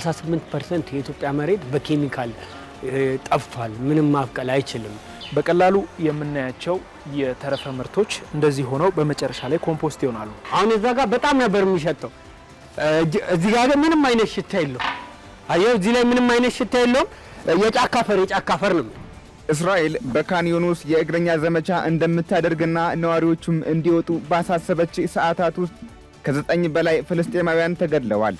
68 ፐርሰንት የኢትዮጵያ መሬት በኬሚካል ጠፍቷል። ምንም ማብቀል አይችልም። በቀላሉ የምናያቸው የተረፈ ምርቶች እንደዚህ ሆነው በመጨረሻ ላይ ኮምፖስት ይሆናሉ። አሁን እዛ ጋር በጣም ነበር የሚሸጠው። እዚህ ጋር ግን ምንም አይነት ሽታ የለውም። አየው፣ እዚህ ላይ ምንም አይነት ሽታ የለውም። የጫካ አፈር የጫካ አፈር ነው። እስራኤል በካን ዩኒስ የእግረኛ ዘመቻ እንደምታደርግና ነዋሪዎቹም እንዲወጡ ባሳሰበች ሰዓታት ውስጥ ከዘጠኝ በላይ ፍልስጤማውያን ተገድለዋል።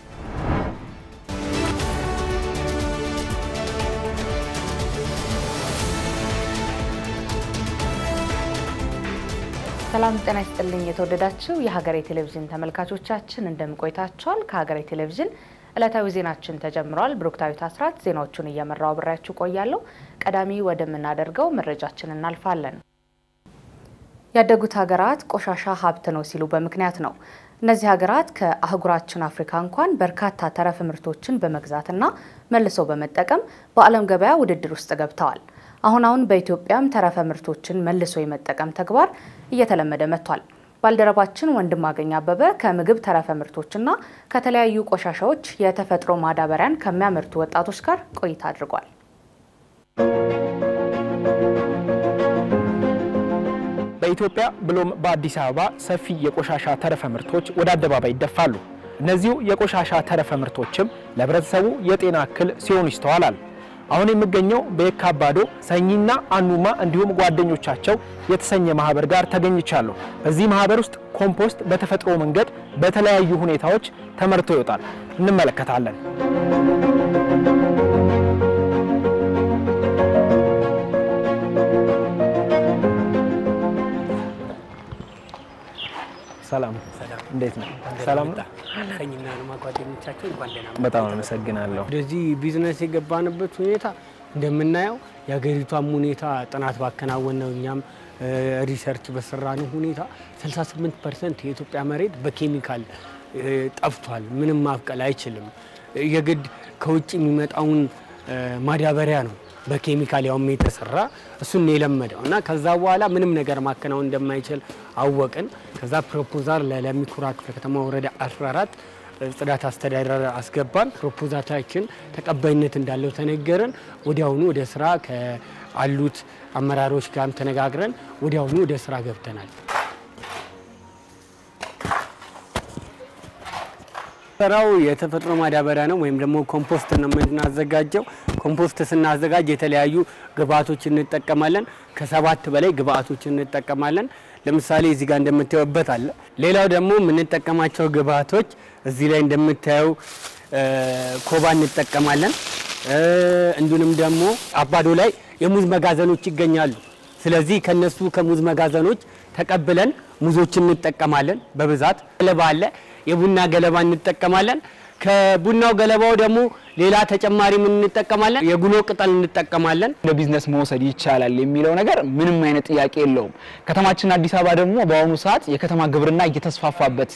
ሰላም ጤና ይስጥልኝ። የተወደዳችሁ የሀገሬ ቴሌቪዥን ተመልካቾቻችን እንደምን ቆይታችኋል? ከሀገሬ ቴሌቪዥን ዕለታዊ ዜናችን ተጀምሯል። ብሩክታዊት አስራት ዜናዎቹን እየመራው አብሬያችሁ ቆያለሁ። ቀዳሚ ወደምናደርገው መረጃችን እናልፋለን። ያደጉት ሀገራት ቆሻሻ ሀብት ነው ሲሉ በምክንያት ነው። እነዚህ ሀገራት ከአህጉራችን አፍሪካ እንኳን በርካታ ተረፈ ምርቶችን በመግዛትና መልሰው በመጠቀም በዓለም ገበያ ውድድር ውስጥ ገብተዋል። አሁን አሁን በኢትዮጵያም ተረፈ ምርቶችን መልሶ የመጠቀም ተግባር እየተለመደ መጥቷል። ባልደረባችን ወንድማገኝ አበበ ከምግብ ተረፈ ምርቶችና ከተለያዩ ቆሻሻዎች የተፈጥሮ ማዳበሪያን ከሚያመርቱ ወጣቶች ጋር ቆይታ አድርጓል። በኢትዮጵያ ብሎም በአዲስ አበባ ሰፊ የቆሻሻ ተረፈ ምርቶች ወደ አደባባይ ይደፋሉ። እነዚሁ የቆሻሻ ተረፈ ምርቶችም ለሕብረተሰቡ የጤና እክል ሲሆኑ ይስተዋላል። አሁን የሚገኘው በየካ አባዶ ሰኚና አኑማ እንዲሁም ጓደኞቻቸው የተሰኘ ማህበር ጋር ተገኝቻለሁ። በዚህ ማህበር ውስጥ ኮምፖስት በተፈጥሮ መንገድ በተለያዩ ሁኔታዎች ተመርቶ ይወጣል። እንመለከታለን። ሰላም፣ እንዴት ነው? ሰላም ነው። ሰኝና አኑማ ጓደኞቻቸው እንኳን ደህና መጡ። በጣም አመሰግናለሁ። ወደዚህ ቢዝነስ የገባንበት ሁኔታ እንደምናየው የሀገሪቷም ሁኔታ ጥናት ባከናወን ነው እኛም ሪሰርች በሰራነው ሁኔታ 68 ፐርሰንት የኢትዮጵያ መሬት በኬሚካል ጠፍቷል። ምንም ማብቀል አይችልም። የግድ ከውጭ የሚመጣውን ማዳበሪያ ነው በኬሚካል ያውም የተሰራ እሱን ነው የለመደው እና ከዛ በኋላ ምንም ነገር ማከናወን እንደማይችል አወቅን። ከዛ ፕሮፖዛል ለለሚኩራ ክፍለ ከተማ ወረዳ 14 ጽዳት አስተዳደር አስገባን። ፕሮፖዛላችን ተቀባይነት እንዳለው ተነገረን። ወዲያውኑ ወደ ስራ ከአሉት አመራሮች ጋርም ተነጋግረን ወዲያውኑ ወደ ስራ ገብተናል። ስራው የተፈጥሮ ማዳበሪያ ነው ወይም ደግሞ ኮምፖስት ነው የምናዘጋጀው። ኮምፖስት ስናዘጋጅ የተለያዩ ግብአቶች እንጠቀማለን። ከሰባት በላይ ግብአቶች እንጠቀማለን። ለምሳሌ እዚህ ጋር እንደምታዩበት አለ። ሌላው ደግሞ የምንጠቀማቸው ግብአቶች እዚህ ላይ እንደምታየው ኮባ እንጠቀማለን። እንዲሁም ደግሞ አባዶ ላይ የሙዝ መጋዘኖች ይገኛሉ። ስለዚህ ከነሱ ከሙዝ መጋዘኖች ተቀብለን ሙዞችን እንጠቀማለን። በብዛት ገለባ አለ፣ የቡና ገለባ እንጠቀማለን። ከቡናው ገለባው ደግሞ ሌላ ተጨማሪ ምን እንጠቀማለን? የጉሎ ቅጠል እንጠቀማለን። ለቢዝነስ መውሰድ ይቻላል የሚለው ነገር ምንም አይነት ጥያቄ የለውም። ከተማችን አዲስ አበባ ደግሞ በአሁኑ ሰዓት የከተማ ግብርና እየተስፋፋበት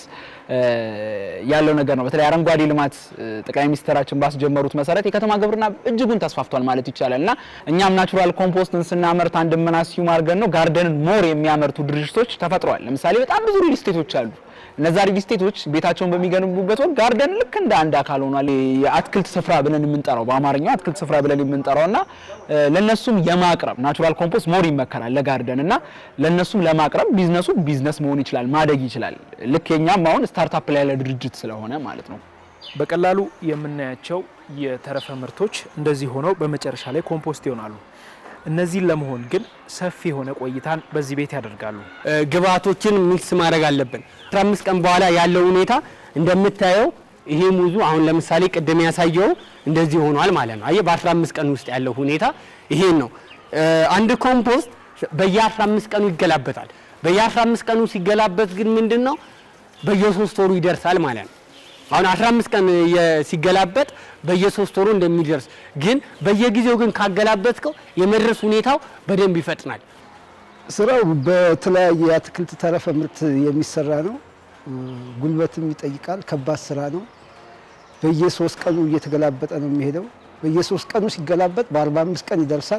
ያለው ነገር ነው። በተለይ አረንጓዴ ልማት ጠቅላይ ሚኒስትራችን ባስጀመሩት መሰረት የከተማ ግብርና እጅጉን ተስፋፍቷል ማለት ይቻላል እና እኛም ናቹራል ኮምፖስትን ስናመርት አንድ ምናስዩም አድርገን ነው ጋርደንን ሞር የሚያመርቱ ድርጅቶች ተፈጥረዋል። ለምሳሌ በጣም ብዙ ሪል ስቴቶች አሉ። እነዛ ሪል ስቴቶች ቤታቸውን በሚገነቡበት ወቅት ጋርደን ልክ እንደ አንድ አካል ሆኗል። የአትክልት ስፍራ ብለን የምንጠራው በአማርኛው አትክልት ስፍራ ብለን የምንጠራው እና ለነሱም የማቅረብ ናቹራል ኮምፖስት ሞር ይመከራል ለጋርደን እና ለነሱም ለማቅረብ ቢዝነሱ ቢዝነስ መሆን ይችላል፣ ማደግ ይችላል። ልክ የኛም አሁን ስታርታፕ ላይ ያለ ድርጅት ስለሆነ ማለት ነው። በቀላሉ የምናያቸው የተረፈ ምርቶች እንደዚህ ሆነው በመጨረሻ ላይ ኮምፖስት ይሆናሉ። እነዚህን ለመሆን ግን ሰፊ የሆነ ቆይታን በዚህ ቤት ያደርጋሉ። ግብአቶችን ሚክስ ማድረግ አለብን። 15 ቀን በኋላ ያለው ሁኔታ እንደምታየው ይሄ ሙዙ አሁን ለምሳሌ ቅድም ያሳየው እንደዚህ ሆኗል ማለት ነው። አየህ በ15 ቀን ውስጥ ያለው ሁኔታ ይሄን ነው። አንድ ኮምፖስት በየ15 ቀኑ ይገላበጣል። በየ15 ቀኑ ሲገላበት ግን ምንድን ነው በየሶስት ወሩ ይደርሳል ማለት ነው። አሁን 15 ቀን ሲገላበጥ በየሶስት ወሩ እንደሚደርስ ግን በየጊዜው ግን ካገላበጥከው የመድረስ ሁኔታው በደንብ ይፈጥናል። ስራው በተለያየ የአትክልት ተረፈ ምርት የሚሰራ ነው። ጉልበትም ይጠይቃል። ከባድ ስራ ነው። በየሶስት ቀኑ እየተገላበጠ ነው የሚሄደው። በየሶስት ቀኑ ሲገላበጥ በ45 ቀን ይደርሳል።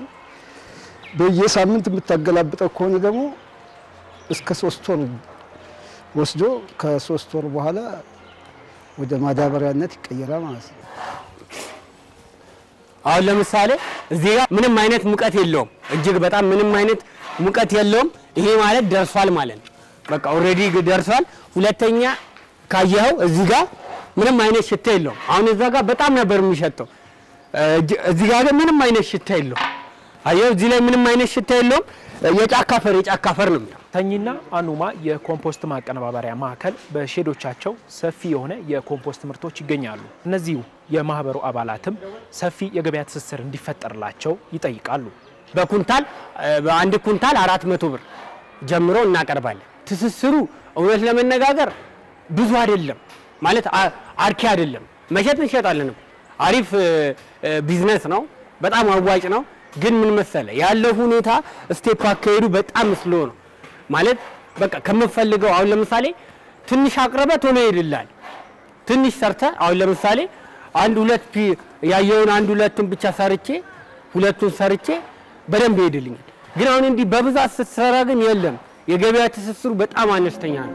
በየሳምንት የምታገላብጠው ከሆነ ደግሞ እስከ ሶስት ወር ወስዶ ከሶስት ወር በኋላ ወደ ማዳበሪያነት ይቀየራል ማለት ነው። አሁን ለምሳሌ እዚህ ጋር ምንም አይነት ሙቀት የለውም፣ እጅግ በጣም ምንም አይነት ሙቀት የለውም። ይሄ ማለት ደርሷል ማለት ነው። በቃ ኦልሬዲ ደርሷል። ሁለተኛ ካየኸው እዚህ ጋር ምንም አይነት ሽታ የለውም። አሁን እዛ ጋር በጣም ነበር የሚሸተው፣ እዚህ ጋር ግን ምንም አይነት ሽታ የለውም። አየኸው እዚህ ላይ ምንም አይነት ሽታ የለውም። የጫካ አፈር የጫካ አፈር ነው የሚለው ተኝና አኑማ የኮምፖስት ማቀነባበሪያ ማዕከል በሼዶቻቸው ሰፊ የሆነ የኮምፖስት ምርቶች ይገኛሉ። እነዚሁ የማህበሩ አባላትም ሰፊ የገበያ ትስስር እንዲፈጠርላቸው ይጠይቃሉ። በኩንታል በአንድ ኩንታል አራት መቶ ብር ጀምሮ እናቀርባለን። ትስስሩ እውነት ለመነጋገር ብዙ አይደለም ማለት አርኪ አይደለም። መሸጥ እንሸጣለን። አሪፍ ቢዝነስ ነው። በጣም አዋጭ ነው። ግን ምን መሰለ ያለው ሁኔታ ስቴፕ አካሄዱ በጣም ስሎ ነው ማለት በቃ ከምፈልገው አሁን ለምሳሌ ትንሽ አቅርበ ቶሎ ይሄድላል። ትንሽ ሰርተ አሁን ለምሳሌ አንድ ሁለት ያየውን አንድ ሁለቱን ብቻ ሰርቼ ሁለቱን ሰርቼ በደንብ ይሄድልኛል። ግን አሁን እንዲህ በብዛት ስትሰራ ግን የለም፣ የገበያ ትስስሩ በጣም አነስተኛ ነው።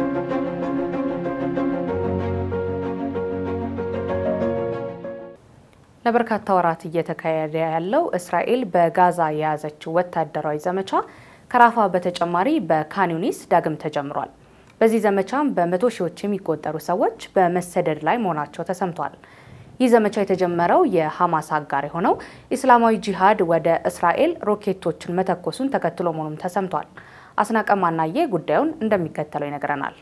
ለበርካታ ወራት እየተካሄደ ያለው እስራኤል በጋዛ የያዘችው ወታደራዊ ዘመቻ ከራፋ በተጨማሪ በካን ዩኒስ ዳግም ተጀምሯል። በዚህ ዘመቻም በመቶ ሺዎች የሚቆጠሩ ሰዎች በመሰደድ ላይ መሆናቸው ተሰምቷል። ይህ ዘመቻ የተጀመረው የሐማስ አጋር የሆነው ኢስላማዊ ጂሃድ ወደ እስራኤል ሮኬቶችን መተኮሱን ተከትሎ መሆኑም ተሰምቷል። አስናቀ ማናዬ ጉዳዩን እንደሚከተለው ይነግረናል።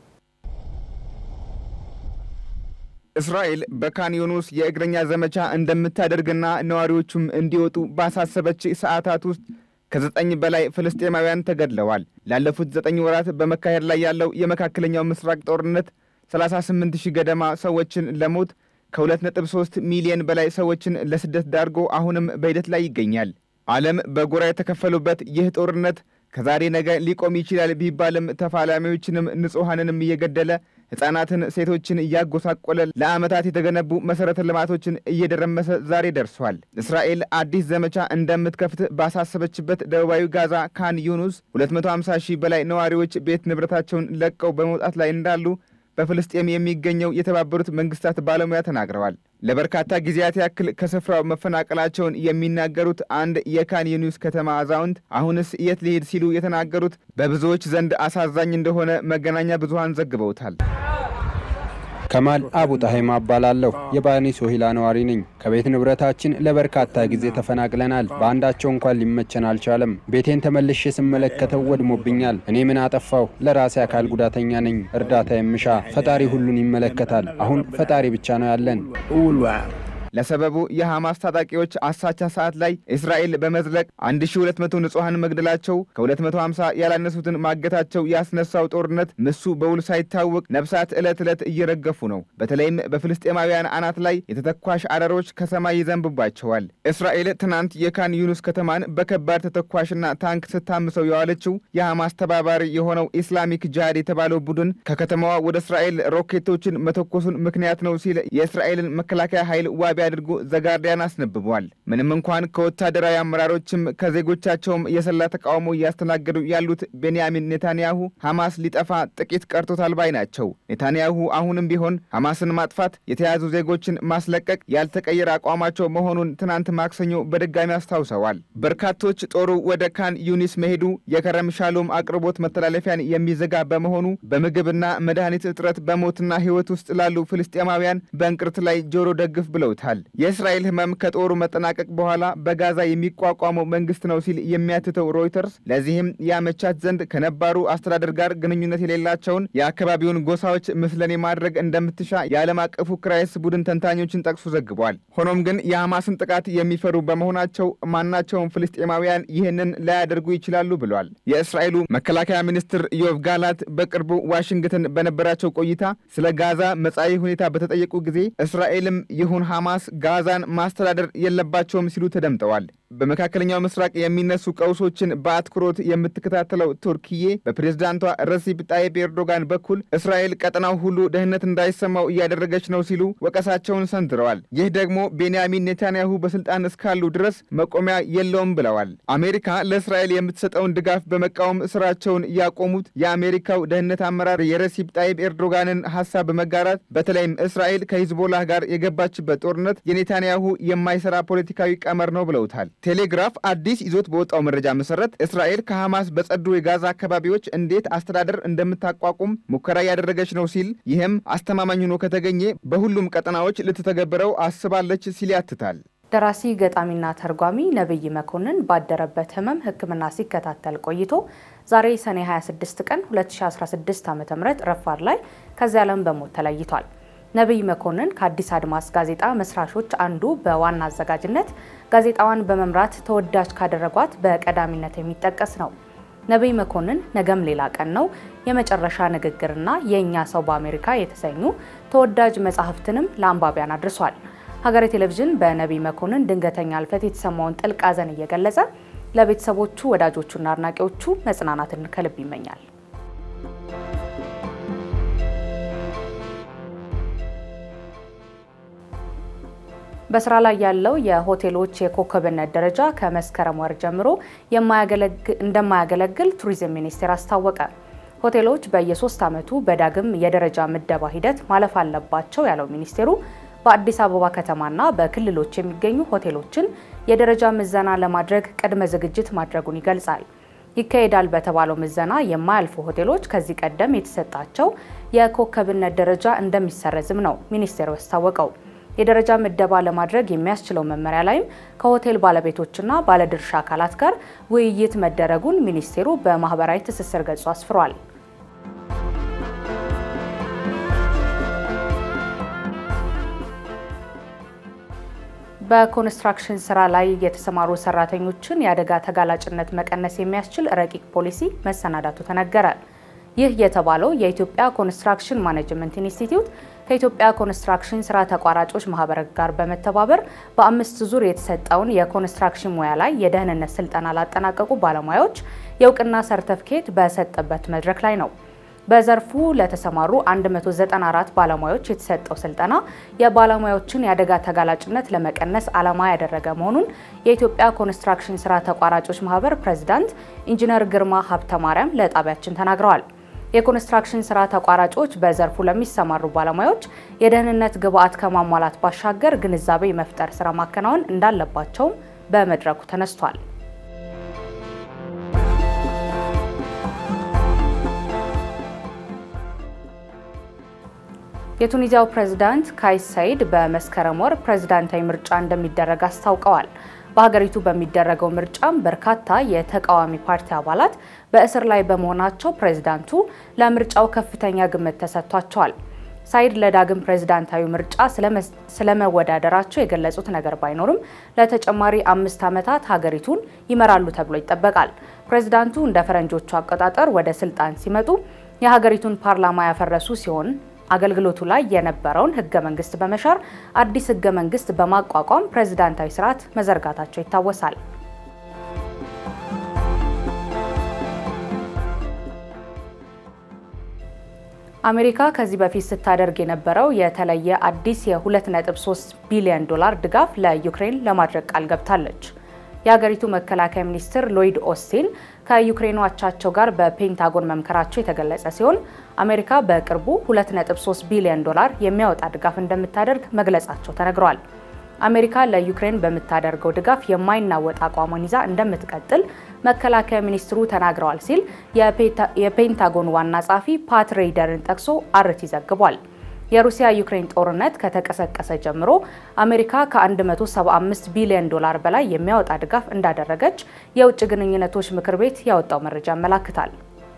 እስራኤል በካን ዩኒስ የእግረኛ ዘመቻ እንደምታደርግና ነዋሪዎቹም እንዲወጡ ባሳሰበች ሰዓታት ውስጥ ከዘጠኝ በላይ ፍልስጤማውያን ተገድለዋል። ላለፉት ዘጠኝ ወራት በመካሄድ ላይ ያለው የመካከለኛው ምስራቅ ጦርነት 38 ሺህ ገደማ ሰዎችን ለሞት ከ2.3 ሚሊዮን በላይ ሰዎችን ለስደት ዳርጎ አሁንም በሂደት ላይ ይገኛል። ዓለም በጎራ የተከፈሉበት ይህ ጦርነት ከዛሬ ነገ ሊቆም ይችላል ቢባልም ተፋላሚዎችንም ንጹሐንንም እየገደለ ሕፃናትን፣ ሴቶችን እያጎሳቆለ ለዓመታት የተገነቡ መሠረተ ልማቶችን እየደረመሰ ዛሬ ደርሷል። እስራኤል አዲስ ዘመቻ እንደምትከፍት ባሳሰበችበት ደቡባዊ ጋዛ ካን ዩኑስ 250 ሺህ በላይ ነዋሪዎች ቤት ንብረታቸውን ለቀው በመውጣት ላይ እንዳሉ በፍልስጤም የሚገኘው የተባበሩት መንግስታት ባለሙያ ተናግረዋል። ለበርካታ ጊዜያት ያክል ከስፍራው መፈናቀላቸውን የሚናገሩት አንድ የካን ዩኒስ ከተማ አዛውንት አሁንስ የት ሊሄድ ሲሉ የተናገሩት በብዙዎች ዘንድ አሳዛኝ እንደሆነ መገናኛ ብዙሃን ዘግበውታል። ከማል አቡ ጣሄማ እባላለሁ። የባኒ ሶሂላ ነዋሪ ነኝ። ከቤት ንብረታችን ለበርካታ ጊዜ ተፈናቅለናል። በአንዳቸው እንኳን ሊመቸን አልቻለም። ቤቴን ተመልሼ ስመለከተው ወድሞብኛል። እኔ ምን አጠፋው? ለራሴ አካል ጉዳተኛ ነኝ። እርዳታ የምሻ ፈጣሪ ሁሉን ይመለከታል። አሁን ፈጣሪ ብቻ ነው ያለን። ለሰበቡ የሐማስ ታጣቂዎች አሳቻ ሰዓት ላይ እስራኤል በመዝለቅ 1200 ንጹሐን መግደላቸው ከ250 ያላነሱትን ማገታቸው ያስነሳው ጦርነት ምሱ በውል ሳይታወቅ ነፍሳት ዕለት ዕለት እየረገፉ ነው። በተለይም በፍልስጤማውያን አናት ላይ የተተኳሽ አረሮች ከሰማይ ይዘንብባቸዋል። እስራኤል ትናንት የካን ዩኑስ ከተማን በከባድ ተተኳሽና ታንክ ስታምሰው የዋለችው የሐማስ ተባባሪ የሆነው ኢስላሚክ ጂሃድ የተባለው ቡድን ከከተማዋ ወደ እስራኤል ሮኬቶችን መተኮሱን ምክንያት ነው ሲል የእስራኤልን መከላከያ ኃይል ዋቢ አድርጎ ዘጋርዲያን አስነብቧል። ምንም እንኳን ከወታደራዊ አመራሮችም ከዜጎቻቸውም የሰላ ተቃውሞ እያስተናገዱ ያሉት ቤንያሚን ኔታንያሁ ሐማስ ሊጠፋ ጥቂት ቀርቶታል ባይ ናቸው። ኔታንያሁ አሁንም ቢሆን ሐማስን ማጥፋት፣ የተያዙ ዜጎችን ማስለቀቅ ያልተቀየረ አቋማቸው መሆኑን ትናንት ማክሰኞ በድጋሚ አስታውሰዋል። በርካቶች ጦሩ ወደ ካን ዩኒስ መሄዱ የከረም ሻሎም አቅርቦት መተላለፊያን የሚዘጋ በመሆኑ በምግብና መድኃኒት እጥረት በሞትና ሕይወት ውስጥ ላሉ ፍልስጤማውያን በእንቅርት ላይ ጆሮ ደግፍ ብለውታል። የእስራኤል ህመም ከጦሩ መጠናቀቅ በኋላ በጋዛ የሚቋቋመው መንግስት ነው ሲል የሚያትተው ሮይተርስ ለዚህም ያመቻት ዘንድ ከነባሩ አስተዳደር ጋር ግንኙነት የሌላቸውን የአካባቢውን ጎሳዎች ምስለኔ ማድረግ እንደምትሻ የዓለም አቀፉ ክራይስ ቡድን ተንታኞችን ጠቅሶ ዘግቧል። ሆኖም ግን የሐማስን ጥቃት የሚፈሩ በመሆናቸው ማናቸውም ፍልስጤማውያን ይህንን ላያደርጉ ይችላሉ ብሏል። የእስራኤሉ መከላከያ ሚኒስትር ዮቭ ጋላት በቅርቡ ዋሽንግተን በነበራቸው ቆይታ ስለ ጋዛ መጻኢ ሁኔታ በተጠየቁ ጊዜ እስራኤልም ይሁን ሐማስ ጋዛን ማስተዳደር የለባቸውም ሲሉ ተደምጠዋል። በመካከለኛው ምስራቅ የሚነሱ ቀውሶችን በአትኩሮት የምትከታተለው ቱርክዬ በፕሬዝዳንቷ ረሲፕ ጣይብ ኤርዶጋን በኩል እስራኤል ቀጠናው ሁሉ ደህንነት እንዳይሰማው እያደረገች ነው ሲሉ ወቀሳቸውን ሰንዝረዋል። ይህ ደግሞ ቤንያሚን ኔታንያሁ በስልጣን እስካሉ ድረስ መቆሚያ የለውም ብለዋል። አሜሪካ ለእስራኤል የምትሰጠውን ድጋፍ በመቃወም ስራቸውን ያቆሙት የአሜሪካው ደህንነት አመራር የረሲፕ ጣይብ ኤርዶጋንን ሀሳብ በመጋራት በተለይም እስራኤል ከሂዝቦላህ ጋር የገባችበት ጦርነት የኔታንያሁ የማይሰራ ፖለቲካዊ ቀመር ነው ብለውታል። ቴሌግራፍ አዲስ ይዞት በወጣው መረጃ መሰረት እስራኤል ከሐማስ በጸዱ የጋዛ አካባቢዎች እንዴት አስተዳደር እንደምታቋቁም ሙከራ እያደረገች ነው ሲል ይህም አስተማማኝ ሆኖ ከተገኘ በሁሉም ቀጠናዎች ልትተገብረው አስባለች ሲል ያትታል። ደራሲ ገጣሚና ተርጓሚ ነብይ መኮንን ባደረበት ህመም ሕክምና ሲከታተል ቆይቶ ዛሬ ሰኔ 26 ቀን 2016 ዓ.ም ረፋድ ላይ ከዚህ ዓለም በሞት ተለይቷል። ነብይ መኮንን ከአዲስ አድማስ ጋዜጣ መስራቾች አንዱ በዋና አዘጋጅነት ጋዜጣዋን በመምራት ተወዳጅ ካደረጓት በቀዳሚነት የሚጠቀስ ነው። ነብይ መኮንን ነገም ሌላ ቀን ነው፣ የመጨረሻ ንግግርና የእኛ ሰው በአሜሪካ የተሰኙ ተወዳጅ መጽሐፍትንም ለአንባቢያን አድርሷል። ሀገሬ ቴሌቪዥን በነቢይ መኮንን ድንገተኛ ህልፈት የተሰማውን ጥልቅ ሐዘን እየገለጸ ለቤተሰቦቹ ወዳጆቹና አድናቂዎቹ መጽናናትን ከልብ ይመኛል። በስራ ላይ ያለው የሆቴሎች የኮከብነት ደረጃ ከመስከረም ወር ጀምሮ እንደማያገለግል ቱሪዝም ሚኒስቴር አስታወቀ። ሆቴሎች በየሶስት ዓመቱ በዳግም የደረጃ ምደባ ሂደት ማለፍ አለባቸው ያለው ሚኒስቴሩ በአዲስ አበባ ከተማና በክልሎች የሚገኙ ሆቴሎችን የደረጃ ምዘና ለማድረግ ቅድመ ዝግጅት ማድረጉን ይገልጻል። ይካሄዳል በተባለው ምዘና የማያልፉ ሆቴሎች ከዚህ ቀደም የተሰጣቸው የኮከብነት ደረጃ እንደሚሰረዝም ነው ሚኒስቴሩ ያስታወቀው። የደረጃ ምደባ ለማድረግ የሚያስችለው መመሪያ ላይም ከሆቴል ባለቤቶችና ባለድርሻ አካላት ጋር ውይይት መደረጉን ሚኒስቴሩ በማህበራዊ ትስስር ገጹ አስፍሯል። በኮንስትራክሽን ስራ ላይ የተሰማሩ ሰራተኞችን የአደጋ ተጋላጭነት መቀነስ የሚያስችል ረቂቅ ፖሊሲ መሰናዳቱ ተነገረ። ይህ የተባለው የኢትዮጵያ ኮንስትራክሽን ማኔጅመንት ኢንስቲትዩት ከኢትዮጵያ ኮንስትራክሽን ስራ ተቋራጮች ማህበር ጋር በመተባበር በአምስት ዙር የተሰጠውን የኮንስትራክሽን ሙያ ላይ የደህንነት ስልጠና ላጠናቀቁ ባለሙያዎች የእውቅና ሰርተፍኬት በሰጠበት መድረክ ላይ ነው። በዘርፉ ለተሰማሩ 194 ባለሙያዎች የተሰጠው ስልጠና የባለሙያዎችን የአደጋ ተጋላጭነት ለመቀነስ ዓላማ ያደረገ መሆኑን የኢትዮጵያ ኮንስትራክሽን ስራ ተቋራጮች ማህበር ፕሬዚዳንት ኢንጂነር ግርማ ሀብተ ማርያም ለጣቢያችን ተናግረዋል። የኮንስትራክሽን ስራ ተቋራጮች በዘርፉ ለሚሰማሩ ባለሙያዎች የደህንነት ግብዓት ከማሟላት ባሻገር ግንዛቤ የመፍጠር ስራ ማከናወን እንዳለባቸውም በመድረኩ ተነስቷል። የቱኒዚያው ፕሬዝዳንት ካይስ ሳይድ በመስከረም ወር ፕሬዝዳንታዊ ምርጫ እንደሚደረግ አስታውቀዋል። በሀገሪቱ በሚደረገው ምርጫም በርካታ የተቃዋሚ ፓርቲ አባላት በእስር ላይ በመሆናቸው ፕሬዝዳንቱ ለምርጫው ከፍተኛ ግምት ተሰጥቷቸዋል። ሳይድ ለዳግም ፕሬዝዳንታዊ ምርጫ ስለመወዳደራቸው የገለጹት ነገር ባይኖርም ለተጨማሪ አምስት ዓመታት ሀገሪቱን ይመራሉ ተብሎ ይጠበቃል። ፕሬዝዳንቱ እንደ ፈረንጆቹ አቆጣጠር ወደ ስልጣን ሲመጡ የሀገሪቱን ፓርላማ ያፈረሱ ሲሆን አገልግሎቱ ላይ የነበረውን ህገ መንግስት በመሻር አዲስ ህገ መንግስት በማቋቋም ፕሬዝዳንታዊ ስርዓት መዘርጋታቸው ይታወሳል። አሜሪካ ከዚህ በፊት ስታደርግ የነበረው የተለየ አዲስ የ2.3 ቢሊዮን ዶላር ድጋፍ ለዩክሬን ለማድረግ ቃል ገብታለች። የሀገሪቱ መከላከያ ሚኒስትር ሎይድ ኦስቲን ከዩክሬኑ አቻቸው ጋር በፔንታጎን መምከራቸው የተገለጸ ሲሆን አሜሪካ በቅርቡ 2.3 ቢሊዮን ዶላር የሚያወጣ ድጋፍ እንደምታደርግ መግለጻቸው ተነግሯል። አሜሪካ ለዩክሬን በምታደርገው ድጋፍ የማይናወጥ አቋሟን ይዛ እንደምትቀጥል መከላከያ ሚኒስትሩ ተናግረዋል ሲል የፔንታጎን ዋና ጸሐፊ ፓት ሬይደርን ጠቅሶ አርቲ ዘግቧል። የሩሲያ ዩክሬን ጦርነት ከተቀሰቀሰ ጀምሮ አሜሪካ ከ175 ቢሊዮን ዶላር በላይ የሚያወጣ ድጋፍ እንዳደረገች የውጭ ግንኙነቶች ምክር ቤት ያወጣው መረጃ ያመላክታል።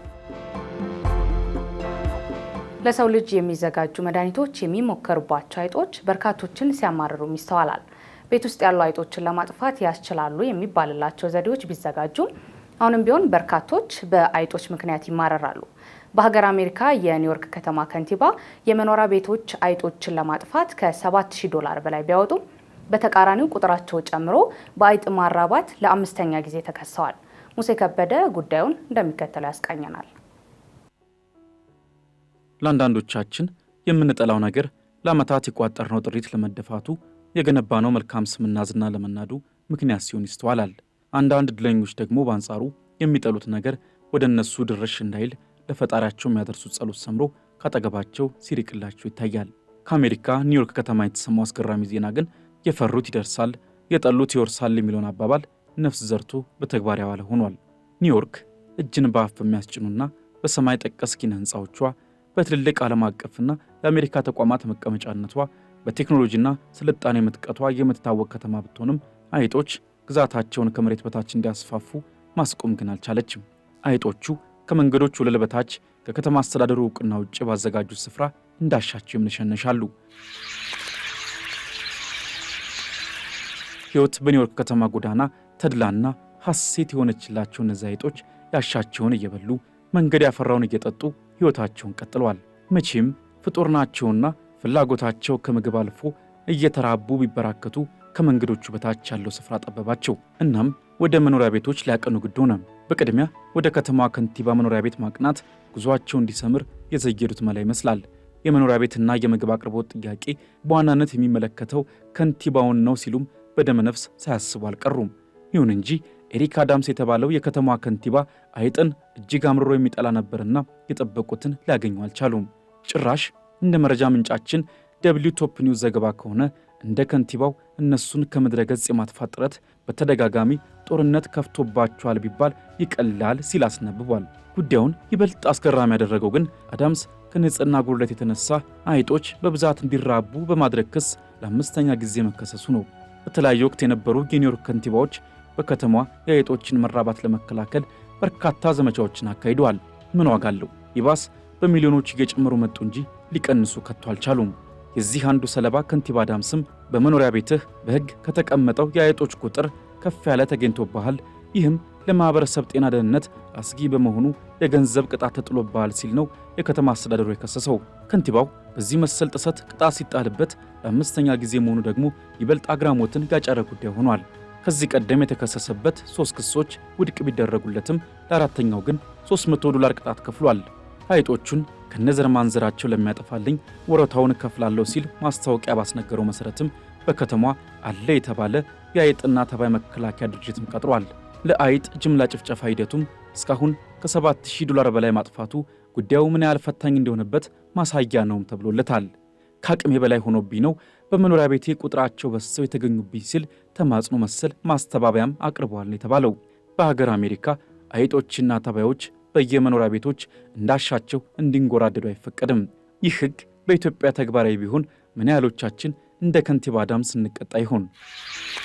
ለሰው ልጅ የሚዘጋጁ መድኃኒቶች የሚሞከሩባቸው አይጦች በርካቶችን ሲያማርሩም ይስተዋላል። ቤት ውስጥ ያሉ አይጦችን ለማጥፋት ያስችላሉ የሚባልላቸው ዘዴዎች ቢዘጋጁም አሁንም ቢሆን በርካቶች በአይጦች ምክንያት ይማረራሉ። በሀገር አሜሪካ የኒውዮርክ ከተማ ከንቲባ የመኖሪያ ቤቶች አይጦችን ለማጥፋት ከ7000 ዶላር በላይ ቢያወጡ በተቃራኒው ቁጥራቸው ጨምሮ በአይጥ ማራባት ለአምስተኛ ጊዜ ተከሰዋል። ሙሴ ከበደ ጉዳዩን እንደሚከተለው ያስቃኘናል። ለአንዳንዶቻችን የምንጠላው ነገር ለዓመታት የቋጠርነው ጥሪት ለመደፋቱ የገነባነው መልካም ስምና ዝና ለመናዱ ምክንያት ሲሆን ይስተዋላል። አንዳንድ እድለኞች ደግሞ በአንጻሩ የሚጠሉት ነገር ወደ እነሱ ድርሽ እንዳይል ለፈጣሪያቸው የሚያደርሱት ጸሎት ሰምሮ ካጠገባቸው ሲርቅላቸው ይታያል። ከአሜሪካ ኒውዮርክ ከተማ የተሰማው አስገራሚ ዜና ግን የፈሩት ይደርሳል፣ የጠሉት ይወርሳል የሚለውን አባባል ነፍስ ዘርቶ በተግባር ያዋለ ሆኗል። ኒውዮርክ እጅን በአፍ በሚያስጭኑና በሰማይ ጠቀስ ኪነ ሕንፃዎቿ በትልልቅ ዓለም አቀፍና የአሜሪካ ተቋማት መቀመጫነቷ በቴክኖሎጂና ስልጣኔ ምጥቀቷ የምትታወቅ ከተማ ብትሆንም አይጦች ግዛታቸውን ከመሬት በታች እንዲያስፋፉ ማስቆም ግን አልቻለችም። አይጦቹ ከመንገዶች ወለል በታች ከከተማ አስተዳደሩ እውቅና ውጭ ባዘጋጁት ስፍራ እንዳሻቸው ይምነሸነሻሉ። ሕይወት በኒውዮርክ ከተማ ጎዳና ተድላና ሐሴት የሆነችላቸው እነዚህ አይጦች ያሻቸውን እየበሉ መንገድ ያፈራውን እየጠጡ ሕይወታቸውን ቀጥለዋል። መቼም ፍጡር ናቸውና ፍላጎታቸው ከምግብ አልፎ እየተራቡ ቢበራከቱ ከመንገዶቹ በታች ያለው ስፍራ ጠበባቸው። እናም ወደ መኖሪያ ቤቶች ሊያቀኑ ግድ ሆነ። በቅድሚያ ወደ ከተማዋ ከንቲባ መኖሪያ ቤት ማቅናት ጉዟቸው እንዲሰምር የዘየዱት መላ ይመስላል። የመኖሪያ ቤትና የምግብ አቅርቦት ጥያቄ በዋናነት የሚመለከተው ከንቲባውን ነው ሲሉም በደመ ነፍስ ሳያስቡ አልቀሩም። ይሁን እንጂ ኤሪክ አዳምስ የተባለው የከተማዋ ከንቲባ አይጥን እጅግ አምርሮ የሚጠላ ነበርና የጠበቁትን ሊያገኙ አልቻሉም። ጭራሽ እንደ መረጃ ምንጫችን ደብሊው ቶፕ ኒውስ ዘገባ ከሆነ እንደ ከንቲባው እነሱን ከምድረ ገጽ የማጥፋት ጥረት በተደጋጋሚ ጦርነት ከፍቶባቸዋል ቢባል ይቀላል ሲል አስነብቧል። ጉዳዩን ይበልጥ አስገራሚ ያደረገው ግን አዳምስ ከንጽህና ጉድለት የተነሳ አይጦች በብዛት እንዲራቡ በማድረግ ክስ ለአምስተኛ ጊዜ መከሰሱ ነው። በተለያየ ወቅት የነበሩ የኒውዮርክ ከንቲባዎች በከተማዋ የአይጦችን መራባት ለመከላከል በርካታ ዘመቻዎችን አካሂደዋል። ምን ዋጋ አለው? ይባስ በሚሊዮኖች እየጨመሩ መጡ እንጂ ሊቀንሱ ከቶ አልቻሉም። የዚህ አንዱ ሰለባ ከንቲባ አዳምስም በመኖሪያ ቤትህ በሕግ ከተቀመጠው የአይጦች ቁጥር ከፍ ያለ ተገኝቶብሃል፣ ይህም ለማኅበረሰብ ጤና ደህንነት አስጊ በመሆኑ የገንዘብ ቅጣት ተጥሎብሃል ሲል ነው የከተማ አስተዳደሩ የከሰሰው። ከንቲባው በዚህ መሰል ጥሰት ቅጣት ሲጣልበት ለአምስተኛ ጊዜ መሆኑ ደግሞ ይበልጥ አግራሞትን ያጫረ ጉዳይ ሆኗል። ከዚህ ቀደም የተከሰሰበት ሦስት ክሶች ውድቅ ቢደረጉለትም ለአራተኛው ግን 300 ዶላር ቅጣት ከፍሏል። አይጦቹን ከነዘር ማንዘራቸው ለሚያጠፋልኝ ወረታውን እከፍላለሁ ሲል ማስታወቂያ ባስነገረው መሠረትም በከተማ አለ የተባለ የአይጥና ተባይ መከላከያ ድርጅትም ቀጥሯል። ለአይጥ ጅምላ ጭፍጨፋ ሂደቱም እስካሁን ከ7000 ዶላር በላይ ማጥፋቱ ጉዳዩ ምን ያህል ፈታኝ እንደሆነበት ማሳያ ነውም ተብሎለታል። ከአቅሜ በላይ ሆኖብኝ ነው በመኖሪያ ቤቴ ቁጥራቸው በዝተው የተገኙብኝ ሲል ተማጽኖ መሰል ማስተባበያም አቅርበዋል ነው የተባለው። በሀገር አሜሪካ አይጦችና ተባዮች በየመኖሪያ ቤቶች እንዳሻቸው እንዲንጎራደዱ አይፈቀድም። ይህ ሕግ በኢትዮጵያ ተግባራዊ ቢሆን ምን ያህሎቻችን እንደ ከንቲባ አዳምስ እንቀጣ ይሆን?